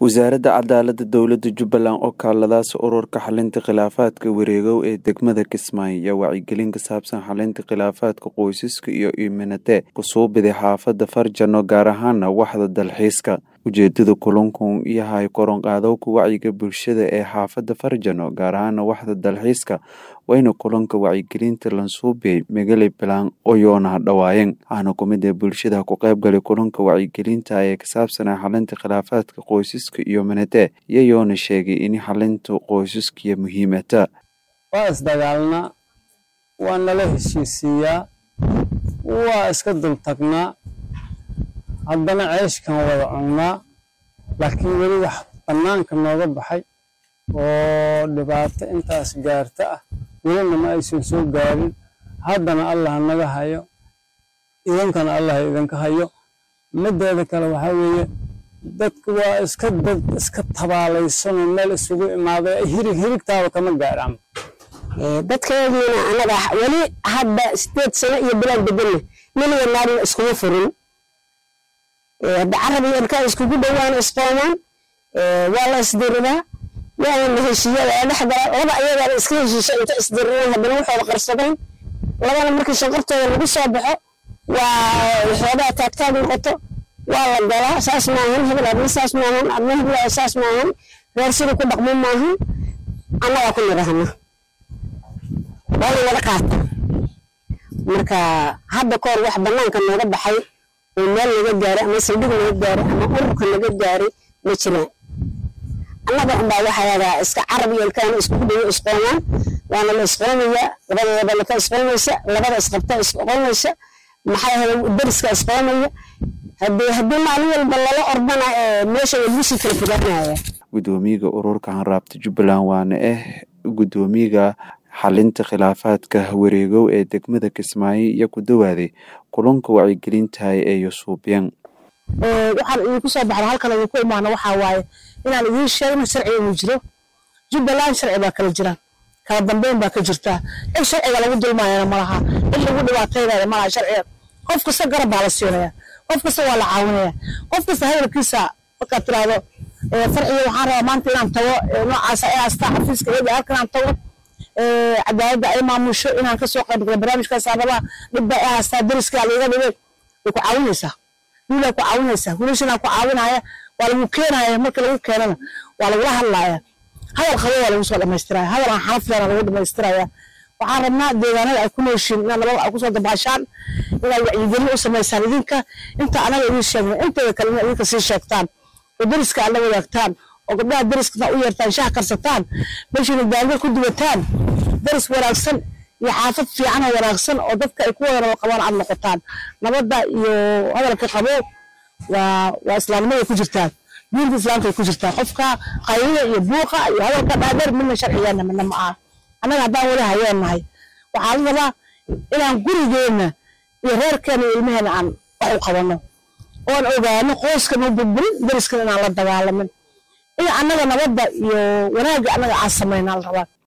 Wasaaradda Cadaaladda Dowladda Jubbaland oo kaaladaas ururka xalinta khilaafaadka wareegow ee degmada Kismaayo ayaa wacyigelin ku saabsan xalinta khilaafaadka qoysaska iyo iminate kusoo biday xaafadda Farjano gaar ahaana waxda dalxiiska ujeedada kulankan yahay koronqaadowka wacyiga bulshada ee xaafadda Farjano gaar ahaana waxda dalxiiska wayna kulanka wacyigelinta lansuubiyey megali bilaan oyoona dhawaayeen waxaana kumid ee bulshada ku qayb galay kulanka wacyigelinta ee ka saabsanaa xalinta khilaafaadka qoysaska iyo minate iyayoona sheegay in xalinta qoysaskiya muhiimata waa isdagaalnaa waa nala heshiisiiyaa waa iska dultagnaa haddana ceeshkan wada cunnaa laakiin weli wax bannaanka nooga baxay oo dhibaato intaas gaarta ah welina ma aysan soo gaarin haddana allah naga hayo idankana allah idinka hayo mideeda kale waxaa weeye dadku waa iska dad iska tabaalaysanoo meel isugu imaaday hirig hirigtaaba kama gaaraan dadkeediina annaga weli hadda sideed sano iyo bilaan bedelna niliga naarina iskuma furin hadda carab iyo ilkaa iskugu dhowaan isqoomaan waa la isdiridaa waana la heshiiya waa dhexgala laba ayagaana iska heshiisha inta isdiriraan haddana waxooda qarsadeen labana markii shanqartooda lagu soo baxo waa xoogaa taagtaag noqoto waa la galaa saas maahan hebel adna saas maahan adna hebel saas maahan reer sida ku dhaqmo maahan annagaa ku nidhahna waa la wada qaata marka hadda kahor wax bannaanka nooga baxay oo meel naga gaaray ama saldhig naga gaaray ama ururka naga gaaray ma jiraan annaga unbaa waxaadaa iska carab iyo ilkaana iskugu dhawo isqoomaan waana la isqoomayaa labadeedaba laka isqoomaysa labada isqabta isqoomaysa maxaa hele dariska isqoomaya haddii haddii maalin walba lala ordana meesha lagu sii kala fogaanaya gudoomiyaga ururka hanraabta jubbaland waana ah gudoomiyaga xalinta khilaafaadka wareegow ee degmada kismaayo iyo ku dawaaday kulanka wacyigelintahay ee yusuubyan waxaan idinku soo baxda halkan idinku imaano waxaa waaye inaan idiin sheegno sharciga inuu jiro jubbaland sharci baa kala jira kala dambeyn baa ka jirtaa in sharciga lagu dulmaayana malaha in lagu dhibaataynaya malaha sharciga qof kasta garab baa la siinaya qof kasta waa la caawinaya qof kasta hadalkiisa markaad tiraahdo farciga waxaan rabaa maanta inaan tago noocaasa inaan staa xafiiska eega halkan aan tago cadaaladda ay maamusho inaan kasoo qayb galo barnaamijkaas aan rabaa dhibba ay haastaa dariska liiga dhibay way ku caawinaysaa wiilaa ku caawinaysaa wiilashanaa ku caawinaya waa lagu keenaya marka lagu keenana waa lagula hadlaya hadal qabo waa lagu soo dhamaystiraya hadal aan xanaf leena lagu dhamaystiraya waxaan rabnaa deegaanada ay ku nooshiin inaad nabad ay kusoo dabaashaan inaad wacyigelin u samaysaan idinka inta anaga idin sheegna inteeda kale inaad idinka sii sheegtaan oo dariska aad la wadaagtaan oo gabdhaha dariska u yeertaan shaah karsataan meeshiina daanga ku duwataan daris wanaagsan iyo xaafad fiican oo wanaagsan oo dadka ay ku wada nabad qabaan aad noqotaan nabadda iyo hadalka qabo waa waa islaamnimada ku jirtaa diinta islaamka ay ku jirtaa qofka qaylida iyo buuqa iyo hadalka dhaadheer midna sharcigeena midna ma aha annaga haddaan weli hayeennahay waxaa la rabaa inaan gurigeenna iyo reerkeena iyo ilmaheena aan wax u qabanno oon ogaano qoyskana burburin dariskana inaan la dagaalamin in annaga nabadda iyo wanaagga annaga aan samaynaa la rabaa